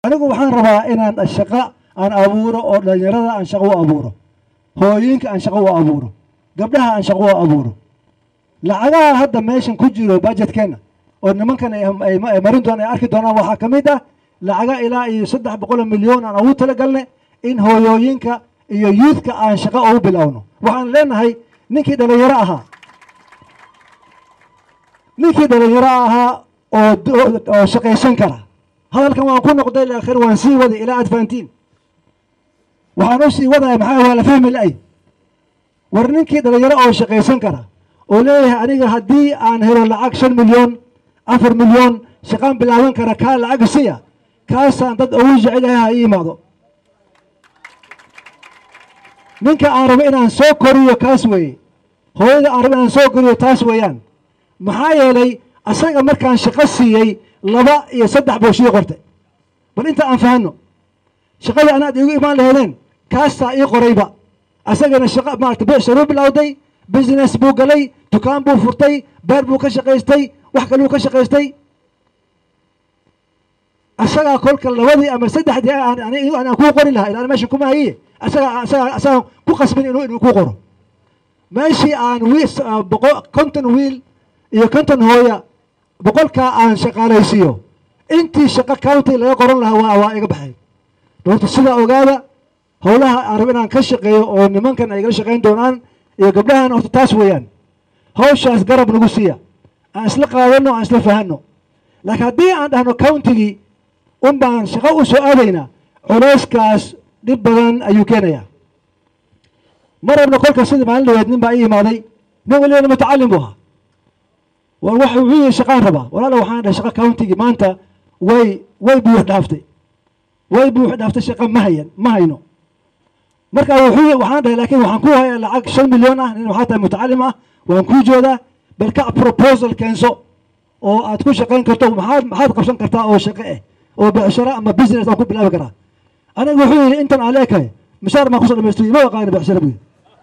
anigu waxaan rabaa inaan shaqo aan abuuro oo dhalinyarada aan shaqo u abuuro hooyinka aan shaqo u abuuro gabdhaha aan shaqo u abuuro lacagaha hadda meeshan ku jiro budgetkeenna oo nimankan ay marin doonaan ay arki doonaan waxaa ka mid ah lacaga ilaa iyo saddex boqol milyan aan ugu talagalnay in hooyooyinka iyo yuudka aan shaqo ugu bilowno waxaan leenahay ninkii dhalinyaro ahaa ninkii dhalinyaro ahaa oo shaqaysan kara hadalkan waan ku noqday laakhir waan sii waday ilaa aad fahantiin waxaan u sii wadaya maxaa waa la fahmi la'ay war ninkii dhalinyaro oo shaqaysan kara oo leeyahay aniga haddii aan helo lacag shan milyan afar milyan shaqaan bilaaban kara kaa lacag siya kaasaan dad ugu jecelahay ha ii imaado ninka aan rabo inaan soo koriyo kaas weeye hooyada aan rabo inaan soo koriyo taas weeyaan maxaa yeelay asaga markaan shaqo siiyey laba iyo saddex buu sii qortay bal inta aan fahanno shaqadii anaad iigu imaan laheedeen kaastaa ii qorayba asagana shaqa maarata becsharuu bilowday business buu galay dukaan buu furtay beer buu ka shaqaystay wax kaluu ka shaqaystay asagaa kolka labadii ama saddexdii aan kuu qori lahaa ilaan meesha kuma hayiye asaga asaga asagaan ku qasbin inuu inuu ku qoro meeshii aan wiil boqo konton wiil iyo konton hooya boqolkaa aan shaqaalaysiiyo intii shaqo county laga qoran lahaa waa waa iga baxay doorta sidaa ogaada howlaha aan rabo inaan ka shaqeeyo oo nimankan ay igala shaqayn doonaan iyo gabdhahan horta taas weeyaan hawshaas garab nagu siiya aan isla qaadano aan isla fahanno laakiin haddii aan dhahno countigii un baan shaqo u soo aadaynaa culeyskaas dhib badan ayuu keenayaa ma rabno kolka sidii maalin dhaweed nin baa ii imaaday nin welibana mutacallim buu ahaa war wax wuxuu yihi shaqaan rabaa walaala waxaan dhahay shaqa countigii maanta way way buux dhaaftay way buux dhaaftay shaqa ma hayan ma hayno marka wuxuu waxaan dhahay laakiin waxaan ku hayaa lacag shan milyan ah nin waxaa tahay mutacalim ah waan kuu joodaa bal ka proposal keenso oo aad ku shaqayn karto maxaad maxaad qabsan kartaa oo shaqo ah oo becsharo ama business aan ku bilaabi karaa aniga wuxuu yidhi intan aan leekahay mishaar maan kusoo dhamaysto ma aqaani becsharo buu yidhi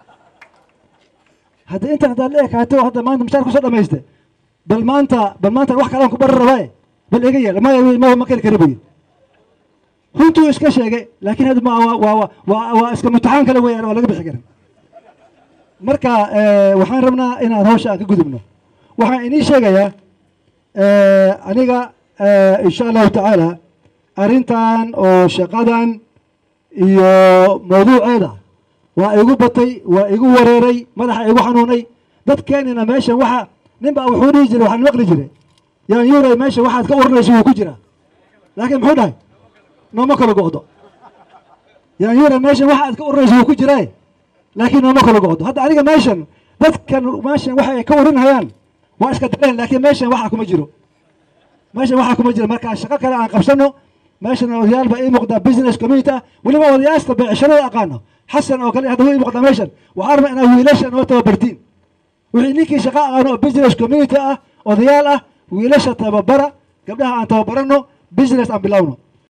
hadda intan haddaad leekaato hadda maanta mishaar kusoo dhamayste bal maanta bal maanta wax kalaan ku bari rabaaye bal iga yeel maya ma ma kari kari buu yidhi runtuu iska sheegay laakiin hadda ma waa waa waa waa iska mutaxaan kale weeyaan waa laga bixi karin marka waxaan rabnaa inaan hawsha aan ka gudubno waxaan inii sheegayaa aniga insha allahu tacaala arrintan oo shaqadan iyo mawduuceeda waa igu batay waa igu wareeray madaxa igu xanuunay dadkeenina meeshan waxa nin baa wuxuu dhihi jiray waxaan maqli jiray yaan yuuray meesha waxaad ka urinayso wuu ku jiraa laakiin muxuu dhahay nooma kala go'do yaan yuuray meeshan waxaad ka urinayso wuu ku jiraa laakiin nooma kala go'do hadda aniga meeshan dadkan meeshan waxa ay ka urinhayaan waa iska dareen laakiin meeshan waxa kuma jiro meeshan waxaa kuma jiro markaa shaqo kale aan qabsano meeshan odayaal baa ii muuqdaa business community ah weliba odayaasta beecsharada aqaano xasan oo kale hadda wuu ii muuqdaa meeshan waxaan rabaa inaa wiilasha noo tababartiin wixii ninkii shaqo aqaano oo business community ah odayaal ah wiilasha tababara gabdhaha aan tababarano business aan bilowno